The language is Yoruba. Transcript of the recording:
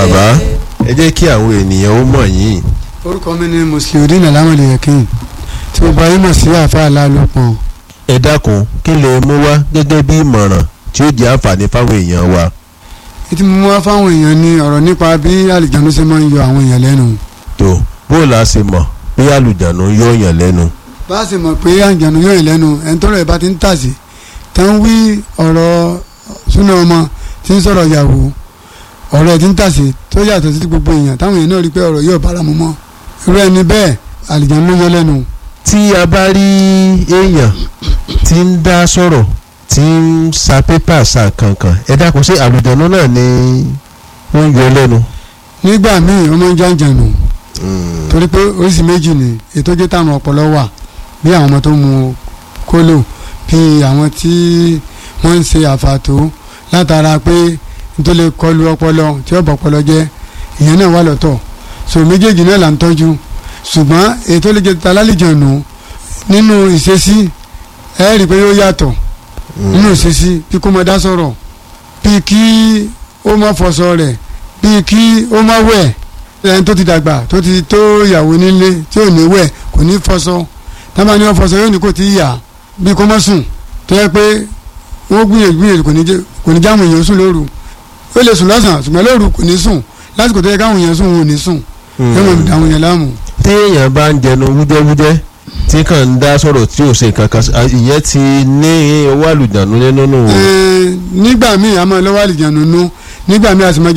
bàbá ẹ jẹ́ kí àwọn ènìyàn ó mọ̀ yín. orúkọ mi ni musliudeen alamode yakin tí mo bá yín mọ̀ sí àáfàá alálòpọ̀ ẹ dákun kí lè mú wá gẹ́gẹ́ bí ìmọ̀ràn tí ó jẹ́ àǹfààní fáwọn èèyàn wa. ètí mo mú wá fáwọn èèyàn ní ọ̀rọ̀ nípa bí àlìjánu ṣe máa ń yọ àwọn èèyàn lẹ́nu tó bó la ṣe mọ̀ bí àlùjànnú yóò yàn lẹ́nu. bá a sì mọ̀ pé àlìjánu yọ yàn lẹ́nu ẹni tọ́rọ̀ ẹ̀ bá ti ń tàsí tá ń wí ọ̀rọ̀ súná ọmọ tí ń sọ̀rọ̀ ìyàwó ọ̀rọ̀ ẹ̀ ti ń tàsí tó yàtọ̀ sí gbogbo èèyàn táwọn èèyàn náà rí pé ọ̀rọ̀ yóò bára mu mọ́ irú ẹni bẹ́ẹ̀ àlìjánu yọ lẹ́nu tí a bá rí èèyàn tí ń dá sọ̀rọ̀ tí ń sa pépà sa kankan ẹ dákun sí àlùjànnú náà ni wọ́n yọ lẹ́nu. nígbà míì ọmọ ń jàǹjànù torí pé oríṣi méjì ni ètò jẹ́ táwọn ọpọlọ wà bí àwọn ọmọ tó mu kólò bí àwọn tí wọ́n ń ṣe àfàtó látara pé nítorí lè kọlu ọpọlọ tí ọ̀bọ̀ ọpọlọ jẹ́ ìyẹn náà wà lọ́tọ̀ so méjèèjì náà là ń tọ́jú ṣùgbọ́n ètò lè jẹ́ találìjọ̀nù nínú ìṣesí ẹ rí i pé yóò yàtọ̀ nínú ìṣesí bí kò máa dá sọ̀rọ̀ bí kí ó má fọṣọ rẹ̀ bí kí ó má wẹ̀ ẹni tó ti dàgbà tó ti tó ìyàwó nílé tí ò ní wẹ̀ kò ní fọṣọ tábà ní wọn fọṣọ yóò ní kò tí ì yà bí kò má sùn tó yẹ pé wọ́n gbìyànjú gbìyànjú kò ní jẹ́ kò ní jáwọn èèyàn sùn lóru ó lè sùn lọ́sàn-án ṣùgbọ́n lóru kò ní sùn lásìkò tó yẹ káwọn èèyàn sùn wọn ò ní sùn yóò mọ̀ dáwọn èèyàn láàmú. tí èèyàn bá ń jẹnu wújẹ́wújẹ́ tí kàn ń dá sọ̀rọ̀ tí ò ṣe kankan ìyẹn ti ní owó àlùjànnú nínú nù. nígbà míì a máa lọ́wọ́ àlìjánu nú nígbà míì a sì máa